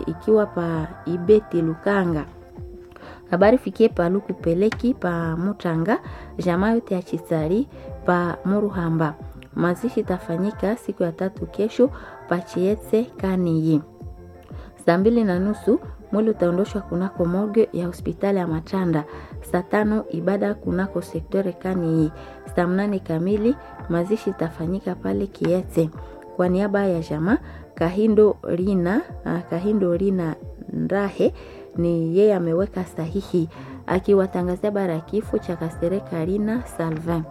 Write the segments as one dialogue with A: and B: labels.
A: ikiwa pa Ibeti Lukanga. Habari fikie pa Luku Peleki pa Mutanga, jamaa yote ya Chisari pa Muruhamba. Mazishi tafanyika siku ya tatu kesho pa Chietse Kaniyi. Saa mbili na nusu mwili utaondoshwa kunako morgue ya hospitali ya Matanda. Saa tano ibada kunako sektore Kaniyi. Saa mnane kamili mazishi itafanyika pale Kietse. Kwa niaba ya jamaa Kahindo Rina, uh, Kahindo Rina Ndahe ni yeye ameweka sahihi akiwatangazia bara ya kifo cha Kasereka Rina Salvin.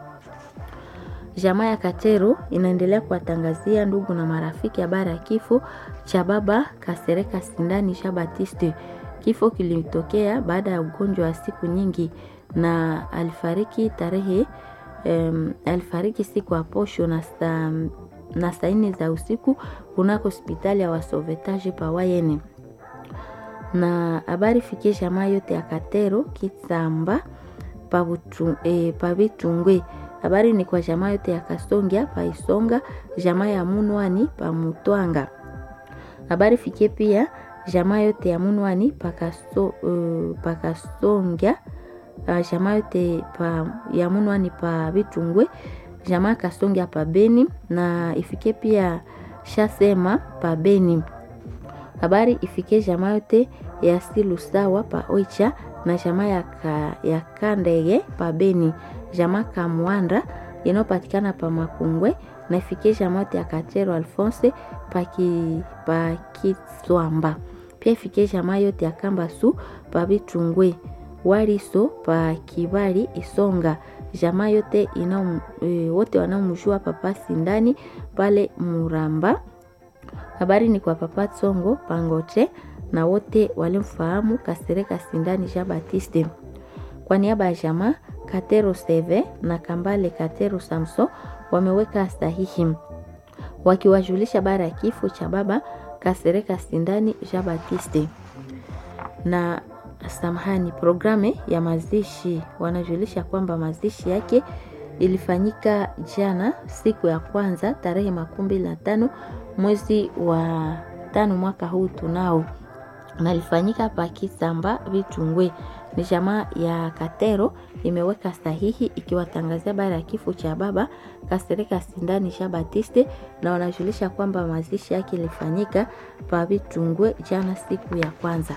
A: Jamaa ya Katero inaendelea kuwatangazia ndugu na marafiki habari ya kifo cha baba Kasereka Sindani Jean Baptiste. Kifo kilitokea baada ya ugonjwa wa siku nyingi na alifariki tarehe um, alifariki siku ya posho na saa na saa nne za usiku kunako hospitali ya wasovetaji pawayene na habari fikie jamaa yote ya Katero Kitsamba pavitungwe e, habari ni kwa jamaa yote ya Kasongia paisonga jamaa ya Munwani pa Mutwanga. Habari fikie pia jamaa yote ya Munwani pakaso, uh, pakasongia uh, jamaa yote pa, ya Munwani pa Vitungwe jamaa Kasongia pa Beni na ifike pia Shasema pa Beni. Habari ifike jamaa yote ya Silusawa pa Oicha na jamaa ya, ka, ya Kandege pa Beni, jamaa Kamwanda inayopatikana pa Makungwe na ifike jamaa yote ya Katero Alphonse pa, ki, pa Kiswamba. Pia ifike jamaa yote ya Kambasu pa Bitungwe Waliso pa Kibali Isonga jamaa yote ina e, wote wanaomjua papa Sindani pale Muramba. Habari ni kwa papa Tsongo Pangote na wote walimfahamu Kasereka Sindani Jean Baptiste. Kwa niaba ya jamaa Katero Seve na Kambale Katero Samso wameweka sahihi wakiwajulisha bara ya kifo cha baba Kasereka Sindani Jean Baptiste na samahani, programe ya mazishi wanajulisha kwamba mazishi yake ilifanyika jana siku ya kwanza tarehe makumi mbili na tano mwezi wa tano mwaka huu tunao, na ilifanyika pa Kisamba Vitungwe. Ni jamaa ya Katero imeweka sahihi ikiwatangazia bara ya kifo cha baba Kasereka Sindani Jean Baptiste, na wanajulisha kwamba mazishi yake ilifanyika pa Vitungwe jana siku ya kwanza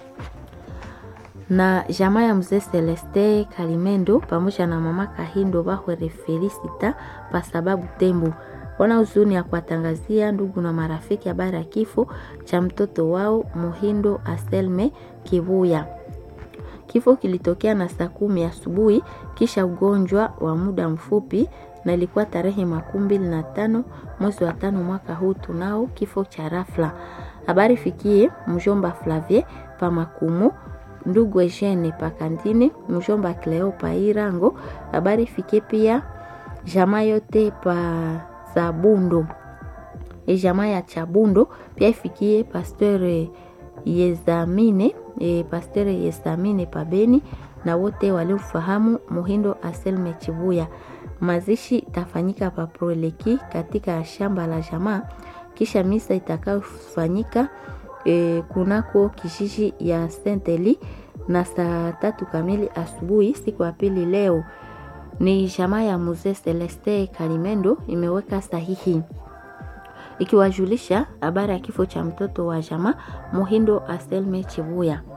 A: na jamaa ya mzee Celeste Kalimendo pamoja na mama Kahindo Bahwere Felicita pa sababu Tembo wana huzuni ya kuwatangazia ndugu na marafiki habari ya kifo cha mtoto wao Muhindo Aselme Kivuya. Kifo kilitokea na saa kumi asubuhi kisha ugonjwa wa muda mfupi, na ilikuwa tarehe makumi mbili na tano mwezi wa tano mwaka huu tunao kifo cha rafla. Habari fikie mjomba Flavie pa Makumu ndugu Eugene Pakandine, mjomba Cleo pa Irango. Habari fike pia jamaa yote pa Zabundo, e jamaa ya Chabundo pia ifikie pasteur Yezamine e, pasteur Yezamine pa Beni na wote waliofahamu Muhindo Aselme Chibuya. Mazishi tafanyika pa Proleki katika shamba la jamaa, kisha misa itakayofanyika E, kunako kijiji ya Senteli na saa tatu kamili asubuhi siku ya pili. Leo ni jamaa ya mzee Celeste Kalimendo imeweka sahihi ikiwajulisha habari ya kifo cha mtoto wa jamaa Muhindo Aselme Chibuya.